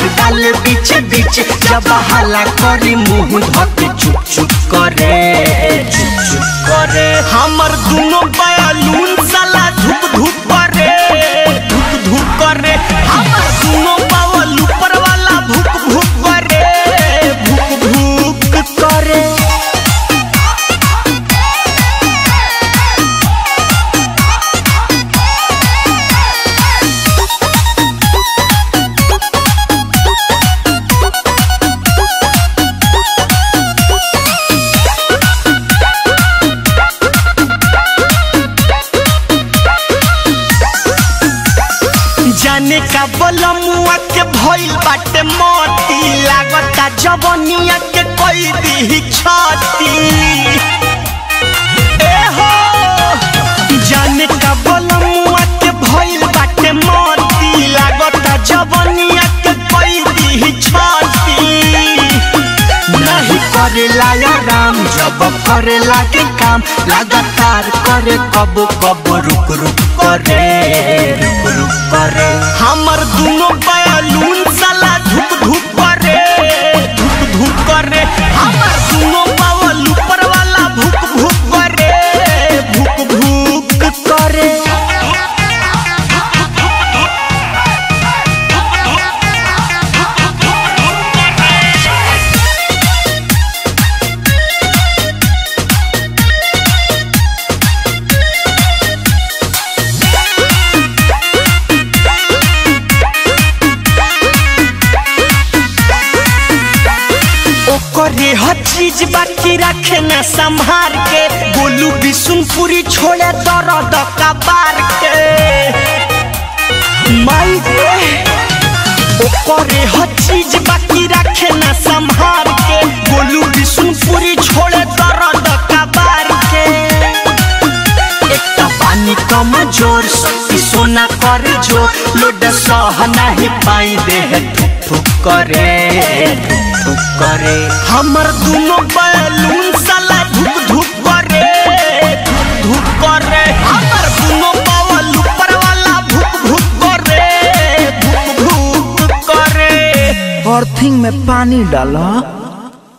डाले बीच बीच जब हला करी मुंह धके चुप चुप करे चुप चुप करे हमर दुनो बयालून साला धुप धुप करे धुप धुप करे हमर दुनो बावल ऊपर वाला भुक भुक करे भुक भुक करे जाने का बलमुआ के भइल बाटे मोती लागता जवनिया के कोई दी छाती ए हो जाने का बलमुआ के भइल बाटे मोती लागता जवनिया के कोई दी छाती नहीं करेला या राम जब करेला के काम लगातार करे कब कब रुक रुक करे रुक रुक करे हमर दुनो बयालून साला धुप धुप करे धुप धुप करे हमर दुनो बावल ऊपर वाला भुक भुक करे भुक भुक करे ओकरे हर चीज बाकी रखे न संभार के गोलू बिशुनपुरी छोड़े दर्द कबार के माई रे ओकरे हर चीज बाकी रखे न संभार के गोलू बिशुनपुरी छोड़े दर्द कबार के एकटा पानी कम जोर शक्ति सोना कर जो लोड सह नहीं पाई देह ठुक ठुक करे ठुक ठुक करे हमर दुनो बैलून साला धुक धुक करे धुक धुक करे हमर दुनो बावल ऊपर वाला भुक भुक करे भुक भुक करे अर्थिंग में पानी डाला